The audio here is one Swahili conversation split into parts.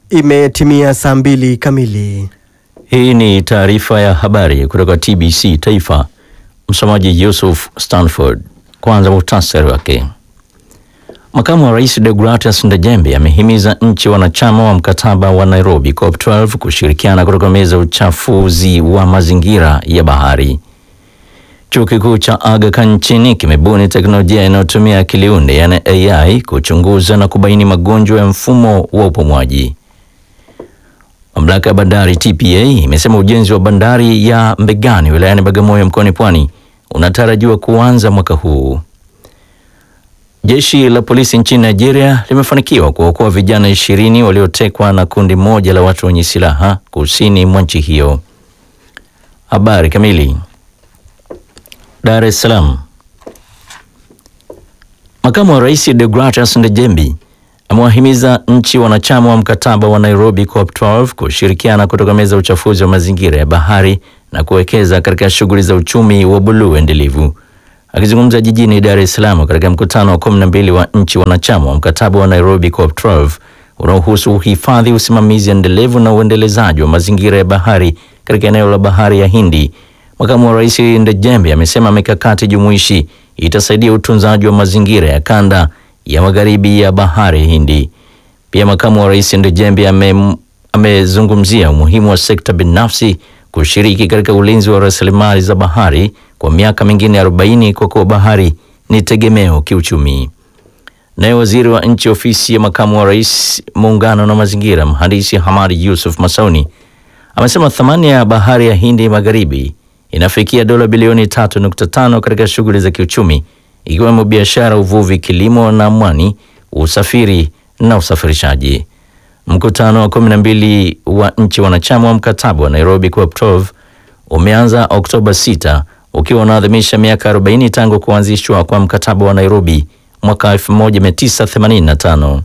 Imetimia saa mbili kamili. Hii ni taarifa ya habari kutoka TBC Taifa. Msomaji Yusuf Stanford. Kwanza muhtasari wake. Makamu wa Rais Deogratias Ndejembe amehimiza nchi wanachama wa mkataba wa Nairobi COP12 kushirikiana kutokomeza uchafuzi wa mazingira ya bahari. Chuo kikuu cha Aga Khan nchini kimebuni teknolojia inayotumia akili unde yani AI kuchunguza na kubaini magonjwa ya mfumo wa upumuaji. Mamlaka ya bandari TPA imesema ujenzi wa bandari ya Mbegani wilayani Bagamoyo mkoani Pwani unatarajiwa kuanza mwaka huu. Jeshi la polisi nchini Nigeria limefanikiwa kuokoa vijana ishirini waliotekwa na kundi moja la watu wenye silaha kusini mwa nchi hiyo. Habari kamili. Dar es Salaam. Makamu wa Rais Deogratias Ndejembi amewahimiza nchi wanachama wa mkataba wa Nairobi COP12 kushirikiana kutokomeza uchafuzi wa mazingira ya bahari na kuwekeza katika shughuli za uchumi wa buluu endelevu. Akizungumza jijini Dar es Salaam katika mkutano wa 12 wa nchi wanachama wa mkataba wa Nairobi COP12 unaohusu uhifadhi, usimamizi endelevu na uendelezaji wa mazingira ya bahari katika eneo la bahari ya Hindi, makamu wa rais Ndejembe amesema mikakati jumuishi itasaidia utunzaji wa mazingira ya kanda ya magharibi ya bahari Hindi. Pia makamu wa rais Ndejembe amezungumzia ame umuhimu wa sekta binafsi kushiriki katika ulinzi wa rasilimali za bahari kwa miaka mingine 40 kwa kuwa bahari ni tegemeo kiuchumi. Naye waziri wa nchi ofisi ya makamu wa rais muungano na mazingira, mhandisi Hamadi Yusuf Masauni amesema thamani ya bahari ya Hindi magharibi inafikia dola bilioni 3.5 katika shughuli za kiuchumi ikiwemo biashara, uvuvi, kilimo na mwani, usafiri na usafirishaji. Mkutano wa 12 wa nchi wanachama wa mkataba wa Nairobi COP12 umeanza Oktoba 6 ukiwa unaadhimisha miaka 40 tangu kuanzishwa kwa mkataba wa Nairobi mwaka 1985.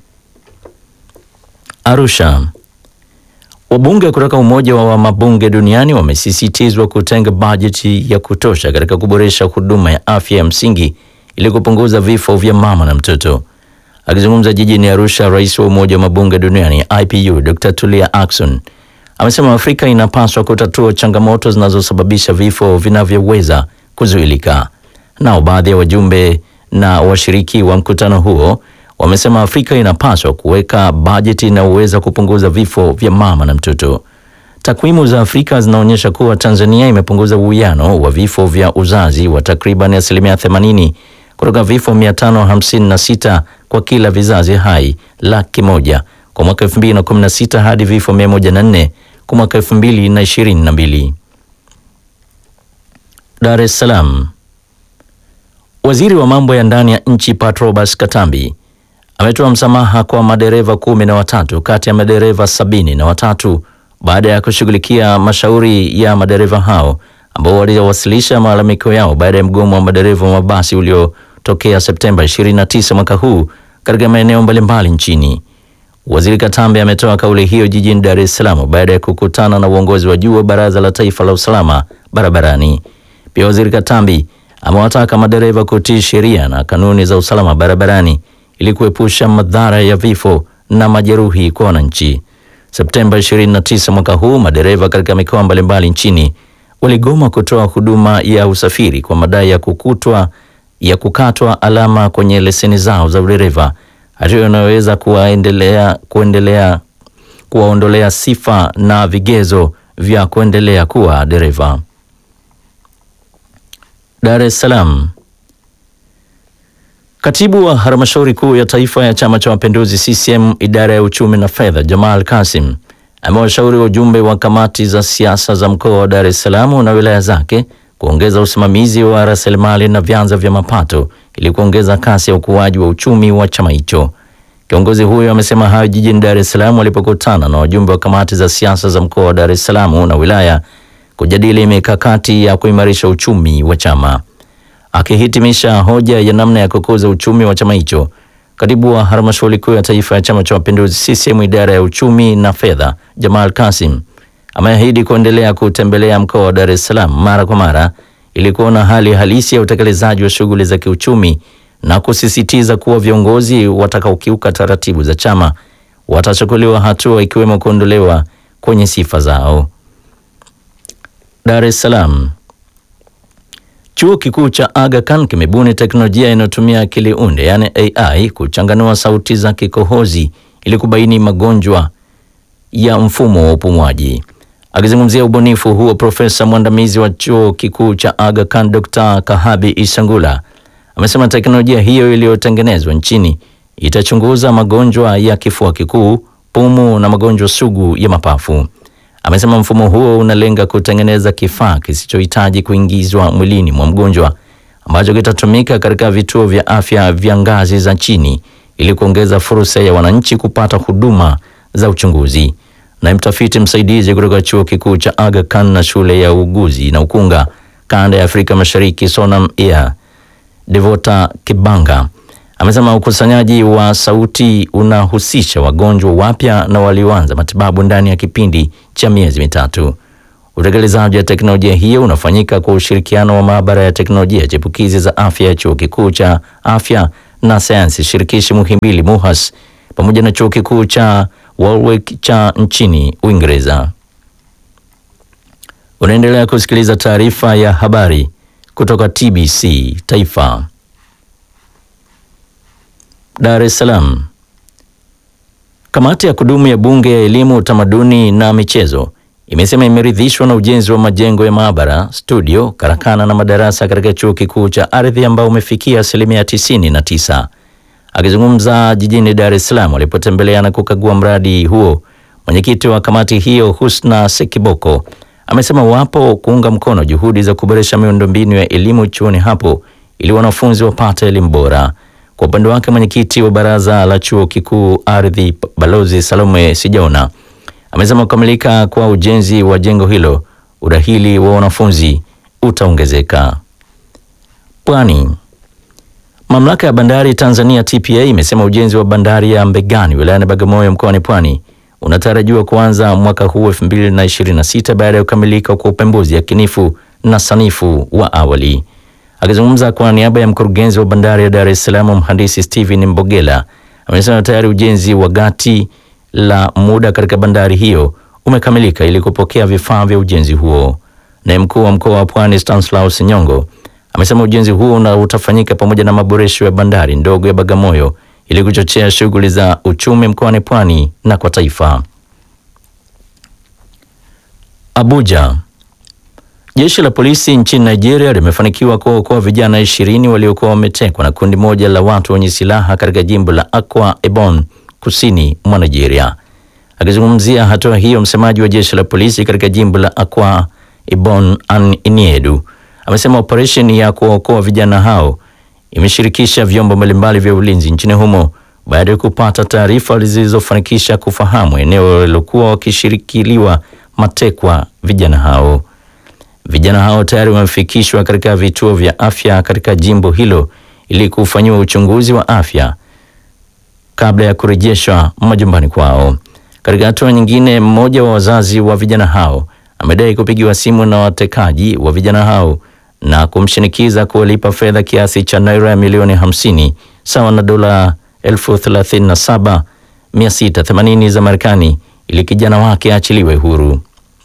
Arusha. Wabunge kutoka Umoja wa Mabunge Duniani wamesisitizwa kutenga bajeti ya kutosha katika kuboresha huduma ya afya ya msingi ili kupunguza vifo vya mama na mtoto. Akizungumza jijini Arusha, rais wa Umoja wa Mabunge Duniani IPU Dr. Tulia Ackson amesema Afrika inapaswa kutatua changamoto zinazosababisha vifo vinavyoweza kuzuilika. Nao baadhi ya wajumbe na washiriki wa mkutano huo wamesema Afrika inapaswa kuweka bajeti inayoweza kupunguza vifo vya mama na mtoto. Takwimu za Afrika zinaonyesha kuwa Tanzania imepunguza uwiano wa vifo vya uzazi wa takriban asilimia 80 kutoka vifo 556 kwa kila vizazi hai laki moja kwa mwaka 2016 hadi vifo 104 kwa mwaka 2022. Dar es Salaam. Waziri wa mambo ya ndani ya nchi Patrobas Katambi ametoa msamaha kwa madereva kumi na watatu kati ya madereva sabini na watatu baada ya kushughulikia mashauri ya madereva hao ambao waliwasilisha malalamiko yao baada ya mgomo wa madereva wa mabasi uliotokea Septemba 29 mwaka huu katika maeneo mbalimbali nchini. Waziri Katambi ametoa kauli hiyo jijini Dar es Salaam baada ya kukutana na uongozi wa juu wa Baraza la Taifa la Usalama Barabarani. Pia Waziri Katambi amewataka madereva kutii sheria na kanuni za usalama barabarani ili kuepusha madhara ya vifo na majeruhi kwa wananchi. Septemba 29 mwaka huu, madereva katika mikoa mbalimbali nchini waligoma kutoa huduma ya usafiri kwa madai ya kukutwa ya kukatwa alama kwenye leseni zao za udereva, hatua inayoweza kuwaendelea kuendelea kuwaondolea sifa na vigezo vya kuendelea kuwa dereva. Dar es Salaam. Katibu wa halmashauri kuu ya taifa ya Chama cha Mapinduzi CCM idara ya uchumi na fedha, Jamal Kasim amewashauri wajumbe wa kamati za siasa za mkoa wa Dar es Salaam na wilaya zake kuongeza usimamizi wa rasilimali na vyanzo vya mapato ili kuongeza kasi ya ukuaji wa uchumi wa chama hicho. Kiongozi huyo amesema hayo jijini Dar es Salaam walipokutana na wajumbe wa kamati za siasa za mkoa wa Dar es Salaam na wilaya kujadili mikakati ya kuimarisha uchumi wa chama. Akihitimisha hoja ya namna ya kukuza uchumi wa chama hicho, katibu wa halmashauri kuu ya taifa ya chama cha mapinduzi CCM idara ya uchumi na fedha, Jamal Kasim ameahidi kuendelea kutembelea mkoa wa Dar es Salaam mara kwa mara ili kuona hali halisi ya utekelezaji wa shughuli za kiuchumi na kusisitiza kuwa viongozi watakaokiuka taratibu za chama watachukuliwa hatua ikiwemo kuondolewa kwenye sifa zao. Dar es Salaam. Chuo kikuu cha Aga Khan kimebuni teknolojia inayotumia akili unde yaani AI kuchanganua sauti za kikohozi ili kubaini magonjwa ya mfumo wa upumuaji. Akizungumzia ubunifu huo, profesa mwandamizi wa chuo kikuu cha Aga Khan Dr. Kahabi Isangula amesema teknolojia hiyo iliyotengenezwa nchini itachunguza magonjwa ya kifua kikuu, pumu na magonjwa sugu ya mapafu. Amesema mfumo huo unalenga kutengeneza kifaa kisichohitaji kuingizwa mwilini mwa mgonjwa ambacho kitatumika katika vituo vya afya vya ngazi za chini ili kuongeza fursa ya wananchi kupata huduma za uchunguzi. Naye mtafiti msaidizi kutoka chuo kikuu cha Aga Khan na shule ya uuguzi na ukunga kanda ya Afrika Mashariki Sonam Air Devota Kibanga amesema ukusanyaji wa sauti unahusisha wagonjwa wapya na walioanza matibabu ndani ya kipindi cha miezi mitatu. Utekelezaji wa teknolojia hiyo unafanyika kwa ushirikiano wa maabara ya teknolojia chipukizi za afya ya chuo kikuu cha afya na sayansi shirikishi Muhimbili MUHAS pamoja na chuo kikuu cha Warwick cha nchini Uingereza. Unaendelea kusikiliza taarifa ya habari kutoka TBC Taifa. Dar es Salaam. Kamati ya kudumu ya Bunge ya Elimu, Utamaduni na Michezo imesema imeridhishwa na ujenzi wa majengo ya maabara, studio, karakana na madarasa katika chuo kikuu cha ardhi ambao umefikia asilimia tisini na tisa. Akizungumza jijini Dar es Salaam alipotembelea na kukagua mradi huo, mwenyekiti wa kamati hiyo Husna Sekiboko amesema wapo kuunga mkono juhudi za kuboresha miundombinu ya elimu chuoni hapo ili wanafunzi wapate elimu bora. Kwa upande wake mwenyekiti wa baraza la chuo kikuu ardhi Balozi Salome Sijaona amesema kukamilika kwa ujenzi wa jengo hilo udahili wa wanafunzi utaongezeka. Pwani. Mamlaka ya bandari Tanzania TPA imesema ujenzi wa bandari ya Mbegani wilayani Bagamoyo mkoani Pwani unatarajiwa kuanza mwaka huu 2026 baada ya kukamilika kwa upembuzi yakinifu na sanifu wa awali. Akizungumza kwa niaba ya mkurugenzi wa bandari ya Dar es Salaam mhandisi Steven Mbogela amesema tayari ujenzi wa gati la muda katika bandari hiyo umekamilika ili kupokea vifaa vya ujenzi huo. Naye mkuu wa mkoa wa Pwani Stanislaus Nyongo amesema ujenzi huo na utafanyika pamoja na maboresho ya bandari ndogo ya Bagamoyo ili kuchochea shughuli za uchumi mkoani Pwani na kwa taifa. Abuja. Jeshi la polisi nchini Nigeria limefanikiwa kuokoa vijana ishirini waliokuwa wametekwa na kundi moja la watu wenye silaha katika jimbo la Akwa Ibom kusini mwa Nigeria. Akizungumzia hatua hiyo, msemaji wa jeshi la polisi katika jimbo la Akwa Ibom An Iniedu amesema operesheni ya kuokoa vijana hao imeshirikisha vyombo mbalimbali vya ulinzi nchini humo baada ya kupata taarifa zilizofanikisha kufahamu eneo walilokuwa wakishirikiliwa matekwa vijana hao. Vijana hao tayari wamefikishwa katika vituo vya afya katika jimbo hilo ili kufanyiwa uchunguzi wa afya kabla ya kurejeshwa majumbani kwao. Katika hatua nyingine, mmoja wa wazazi wa vijana hao amedai kupigiwa simu na watekaji wa vijana hao na kumshinikiza kuwalipa fedha kiasi cha naira milioni 50 sawa na dola elfu thelathini na saba mia sita themanini za Marekani ili kijana wake aachiliwe huru.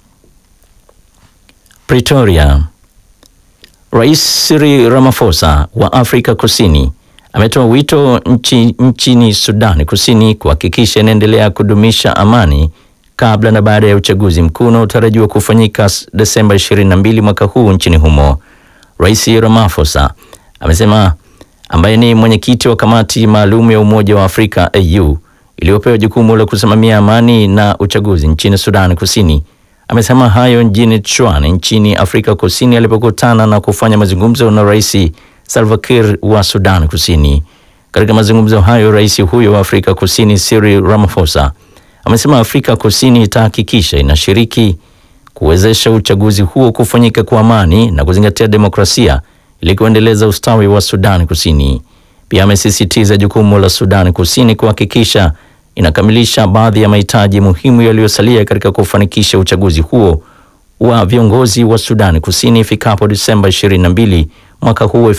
Pretoria. Rais Cyril Ramaphosa wa Afrika Kusini ametoa wito nchi, nchini Sudan Kusini kuhakikisha inaendelea kudumisha amani kabla na baada ya uchaguzi mkuu unaotarajiwa kufanyika Desemba 22 mwaka huu nchini humo. Rais Ramaphosa amesema ambaye ni mwenyekiti wa kamati maalum ya Umoja wa Afrika AU iliyopewa jukumu la kusimamia amani na uchaguzi nchini Sudan Kusini amesema hayo mjini Tshwane nchini Afrika Kusini alipokutana na kufanya mazungumzo na Rais Salva Kiir wa Sudan Kusini. Katika mazungumzo hayo, rais huyo wa Afrika Kusini Cyril Ramaphosa amesema Afrika Kusini itahakikisha inashiriki kuwezesha uchaguzi huo kufanyika kwa amani na kuzingatia demokrasia ili kuendeleza ustawi wa Sudan Kusini. Pia amesisitiza jukumu la Sudan Kusini kuhakikisha inakamilisha baadhi ya mahitaji muhimu yaliyosalia katika kufanikisha uchaguzi huo wa viongozi wa Sudan Kusini ifikapo Disemba 22 mwaka huu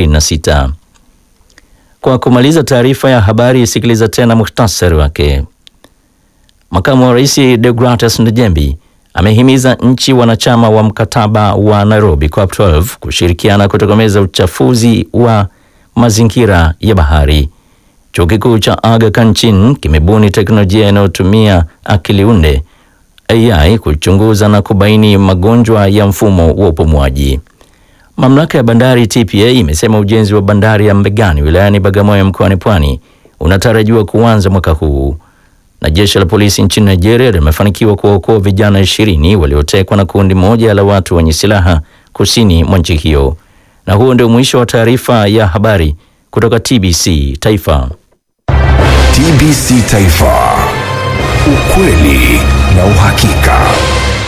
2026. Kwa kumaliza taarifa ya habari, isikiliza tena muhtasari wake. Makamu wa Rais Deogratus Ndejembi amehimiza nchi wanachama wa mkataba wa Nairobi COP12 kushirikiana kutokomeza uchafuzi wa mazingira ya bahari. Chuo kikuu cha Aga Khan nchini kimebuni teknolojia inayotumia akili unde AI kuchunguza na kubaini magonjwa ya mfumo wa upumuaji. Mamlaka ya bandari TPA imesema ujenzi wa bandari ya Mbegani wilayani Bagamoyo mkoani Pwani unatarajiwa kuanza mwaka huu. Na jeshi la polisi nchini Nigeria limefanikiwa kuwaokoa vijana ishirini waliotekwa na kundi moja la watu wenye silaha kusini mwa nchi hiyo. Na huo ndio mwisho wa taarifa ya habari kutoka TBC Taifa. TBC Taifa, ukweli na uhakika.